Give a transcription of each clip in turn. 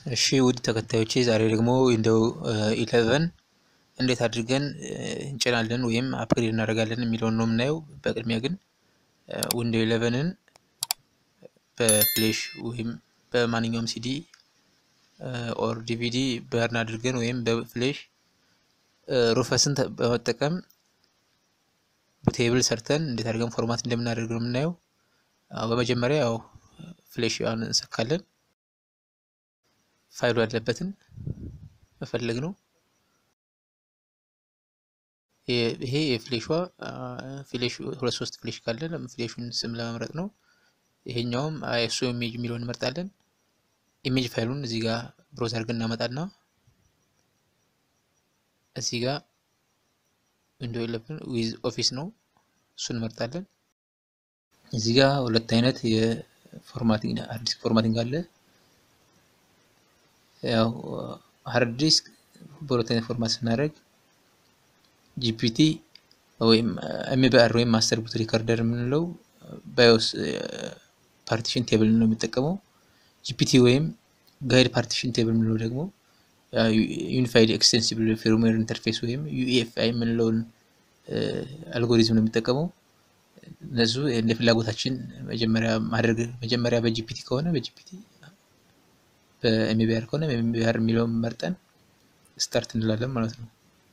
እሺ ውድ ተከታዮቼ ዛሬ ደግሞ ዊንዶው ኢለቨን እንዴት አድርገን እንጭናለን ወይም አፕግሬድ እናደርጋለን የሚለውን ነው የምናየው። በቅድሚያ ግን ዊንዶው ኢለቨንን በፍሌሽ ወይም በማንኛውም ሲዲ ኦር ዲቪዲ በርን አድርገን ወይም በፍሌሽ ሩፈስን በመጠቀም ቴብል ሰርተን እንዴት አድርገን ፎርማት እንደምናደርግ ነው የምናየው። በመጀመሪያ ያው ፍሌሽ ያን እንሰካለን። ፋይሉ ያለበትን መፈለግ ነው። ይሄ የፍሌሿ ፍሌሽ ሁለት ሶስት ፍሌሽ ካለ ፍሌሹን ስም ለመምረጥ ነው። ይሄኛውም አይኤስኦ ኢሜጅ የሚለውን እንመርጣለን። ኢሜጅ ፋይሉን እዚህ ጋር ብሮዝ አድርገን እናመጣና እዚህ ጋር ዊንዶው ኢለቨን ዊዝ ኦፊስ ነው እሱን እንመርጣለን። እዚህ ጋር ሁለት አይነት የፎርማቲንግ ሃርድ ዲስክ ፎርማቲንግ አለ። ያው ሃርድ ዲስክ በሁለት አይነት ፎርማት ስናደርግ ጂፒቲ ወይም ኤምቢአር ወይም ማስተር ቡት ሪከርደር የምንለው ባዮስ ፓርቲሽን ቴብል ነው የሚጠቀመው። ጂፒቲ ወይም ጋይድ ፓርቲሽን ቴብል የምንለው ደግሞ ዩኒፋይድ ኤክስቴንሲብል ፊርምዌር ኢንተርፌስ ወይም ዩኤፍአይ የምንለውን አልጎሪዝም ነው የሚጠቀመው። እነሱ እንደ ፍላጎታችን መጀመሪያ ማድረግ መጀመሪያ በጂፒቲ ከሆነ በጂፒቲ በኤምቢአር ከሆነ ኤምቢአር የሚለውን መርጠን ስታርት እንላለን ማለት ነው።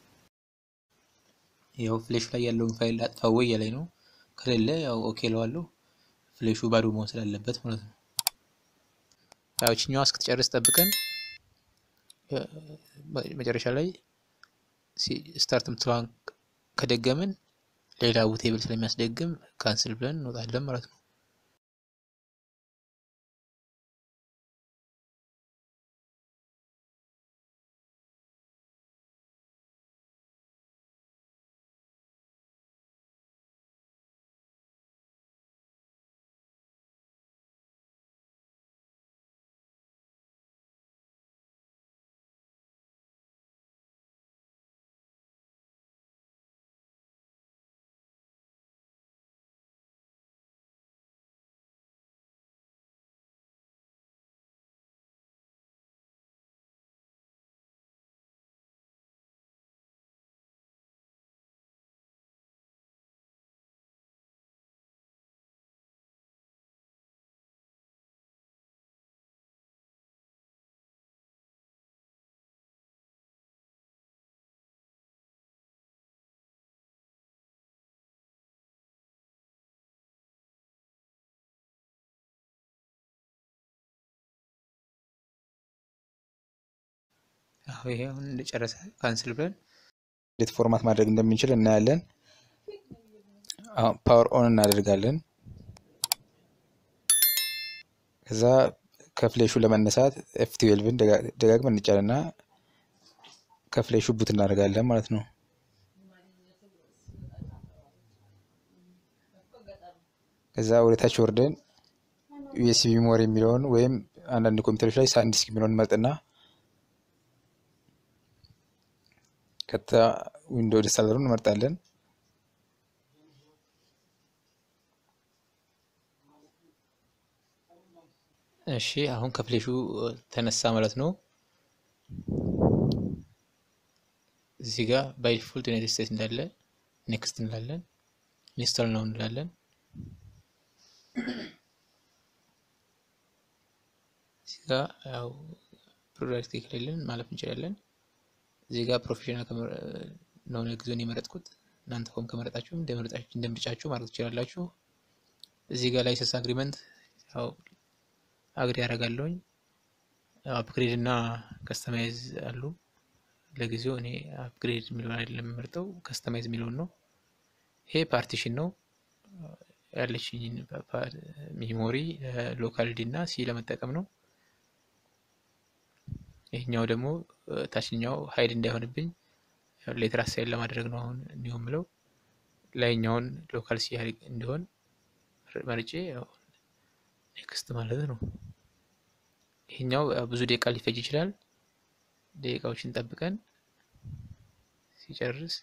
ያው ፍሌሹ ላይ ያለውን ፋይል አጥፋ ወይ ላይ ነው። ከሌለ ያው ኦኬ ለዋለሁ። ፍሌሹ ባዶ መሆን ስላለበት ማለት ነው። ያው እችኛዋ እስክትጨርስ ጠብቀን መጨረሻ ላይ ስታርት ምትለዋን ከደገምን ሌላ ቴብል ስለሚያስደግም ካንስል ብለን እንወጣለን ማለት ነው። ይሄ አሁን እንደጨረሰ ካንስል ብለን እንዴት ፎርማት ማድረግ እንደምንችል እናያለን። አሁን ፓወር ኦን እናደርጋለን። ከዛ ከፍሌሹ ለመነሳት ኤፍ ትዌልቭን ደጋግመን እንጫንና ከፍሌሹ ቡት እናደርጋለን ማለት ነው። ከዛ ወደታች ወርደን ዩኤስቢ ሜሞሪ የሚለውን ወይም አንዳንድ ኮምፒውተሮች ላይ ሳንድ ዲስክ የሚለውን መርጥና ቀጥታ ዊንዶው ኢንስታለሩን እንመርጣለን። እሺ አሁን ከፍሌሹ ተነሳ ማለት ነው። እዚህ ጋር ባይ ዲፎልት ዩናይትድ ስቴትስ እንዳለ ኔክስት እንላለን። ኢንስታል ነው እንላለን። እዚህ ጋር ያው ፕሮዳክት ከሌለን ማለፍ እንችላለን። እዚህ ጋር ፕሮፌሽናል ነው ጊዜውን የመረጥኩት። እናንተ ሆም ከመረጣችሁ እንደምርጫችሁ ማድረግ ትችላላችሁ። እዚህ ጋር ላይሰንስ አግሪመንት ያው አግሪ ያደርጋለሁኝ። አፕግሬድ እና ከስተማይዝ አሉ። ለጊዜው እኔ አፕግሬድ የሚለውን አይደለም የምመርጠው ከስተማይዝ የሚለውን ነው። ይሄ ፓርቲሽን ነው ያለችኝ ሜሞሪ ሎካል ዲ እና ሲ ለመጠቀም ነው። ይህኛው ደግሞ ታችኛው ሀይድ እንዳይሆንብኝ ሌተር አሳይን ለማድረግ ነው። አሁን እንዲሁም ብለው ላይኛውን ሎካል ሲ እንዲሆን መርጬ ኔክስት ማለት ነው። ይህኛው ብዙ ደቂቃ ሊፈጅ ይችላል። ደቂቃዎችን ጠብቀን ሲጨርስ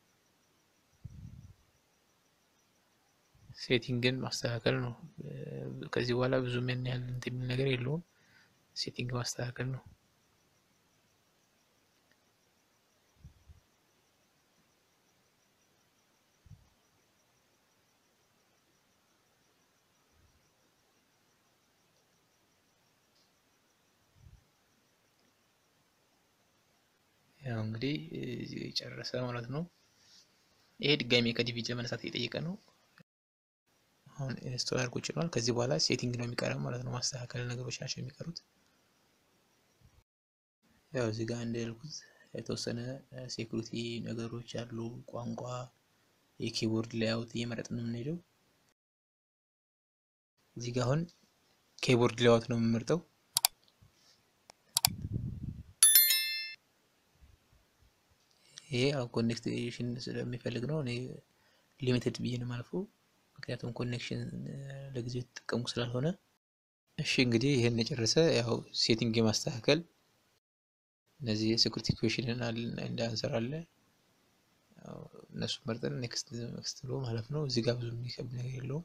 ሴቲንግን ማስተካከል ነው። ከዚህ በኋላ ብዙ ምን ያህል እንትን የሚል ነገር የለውም። ሴቲንግ ማስተካከል ነው። ያው እንግዲህ እዚህ ጨረሰ ማለት ነው። ይሄ ድጋሚ ከዲቪዲ ለመነሳት እየጠየቀ ነው። አሁን ኢንስቶል አድርጎ ጭኗል። ከዚህ በኋላ ሴቲንግ ነው የሚቀረው ማለት ነው። ማስተካከል ነገሮች ናቸው የሚቀሩት። ያው እዚህ ጋር እንዳልኩት የተወሰነ ሴኩሪቲ ነገሮች አሉ። ቋንቋ፣ የኪቦርድ ሌያውት እየመረጥን ነው የምንሄደው። እዚህ ጋር አሁን ኪቦርድ ሌያውት ነው የምመርጠው። ይሄ ያው ኮኔክሽን ስለሚፈልግ ነው። እኔ ሊሚትድ ብዬ ነው የማልፈው፣ ምክንያቱም ኮኔክሽን ለጊዜው የተጠቀሙ ስላልሆነ። እሺ እንግዲህ ይህን የጨረሰ ያው ሴቲንግ የማስተካከል እነዚህ የሴኩሪቲ ኩዌሽንን እንደ አንሰር አለ እነሱ መርጠን ኔክስት ኔክስት ብሎ ማለት ነው። እዚህ ጋር ብዙ የሚከብድ ነገር የለውም።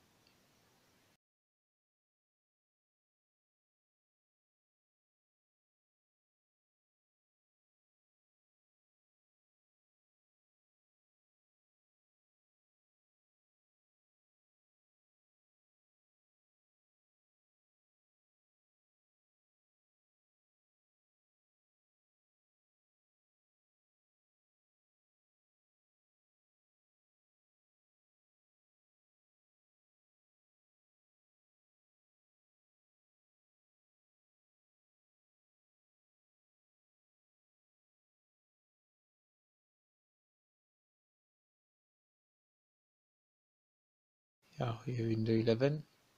ያው የዊንዶው ኢለቨን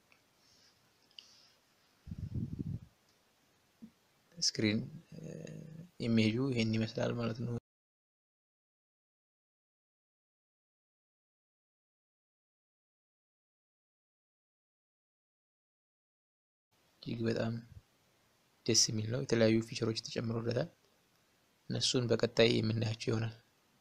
ስክሪን ኢሜጁ ይሄን ይመስላል ማለት ነው። እጅግ በጣም ደስ የሚል ነው። የተለያዩ ፊቸሮች ተጨምሮለታል። እነሱን በቀጣይ የምናያቸው ይሆናል።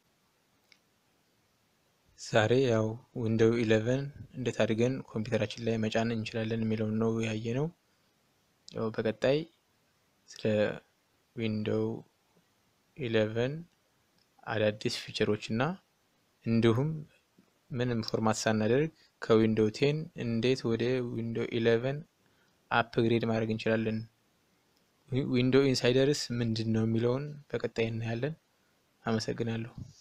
ዛሬ ያው ዊንዶው ኢለቨን እንዴት አድርገን ኮምፒውተራችን ላይ መጫን እንችላለን የሚለውን ነው ያየ ነው። ያው በቀጣይ ስለ ዊንዶው ኢለቨን አዳዲስ ፊቸሮች እና እንዲሁም ምንም ፎርማት ሳናደርግ ከዊንዶው ቴን እንዴት ወደ ዊንዶው ኢለቨን አፕግሬድ ማድረግ እንችላለን፣ ዊንዶው ኢንሳይደርስ ምንድን ነው የሚለውን በቀጣይ እናያለን። አመሰግናለሁ።